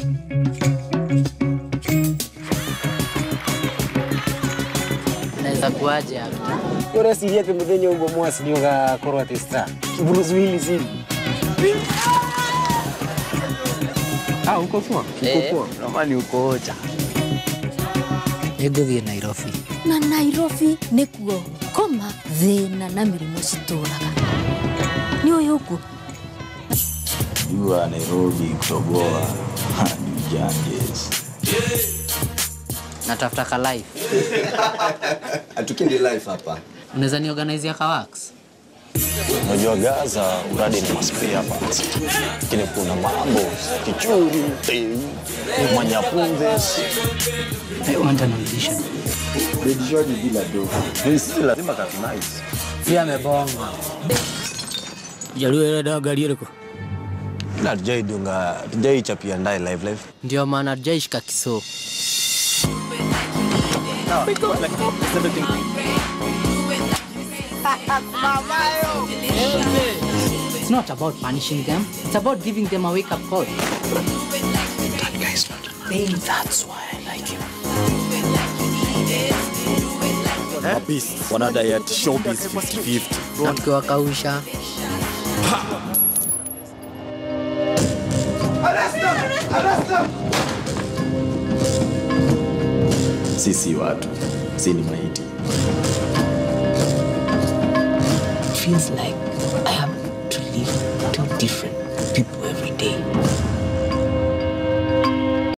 Naweza kuaje hapa? ureciria atä må thenya å guo mwasi nä å gakorwo atä star bruzuili sivi Ah, uko poa? Eh. Uko poa? Ramani uko ocha. Nĩngũthiĩ Nairobi. na nairobi nĩkuo koma thĩna na mĩrimũ citũraga nĩ ũyũ ũguo jua Nairobi kutoboa hadi Ganges. Natafuta ka life. Hatukindi life hapa. Unaweza niorganizia ka wax? Unajua Gaza uradi ni maspia parts. Lakini kuna mambo kichuri, tei, manyapundes. I want an audition. Bejishwaji bila do. Sisi lazima katunice. Pia amebonga. jaluo ä renda ngari ä rä kå Ila tujaidunga, tujaichapia ndaye live live. Ndio maana tujaishika kiso. It's not about punishing them. It's about giving them a wake-up call. That guy's not a man. That's why I like him. Beast. Wanadai ati showbiz 50-50. Na tukiwakausha Sisi watu, si ni maiti. feels like I have to live two different people every day.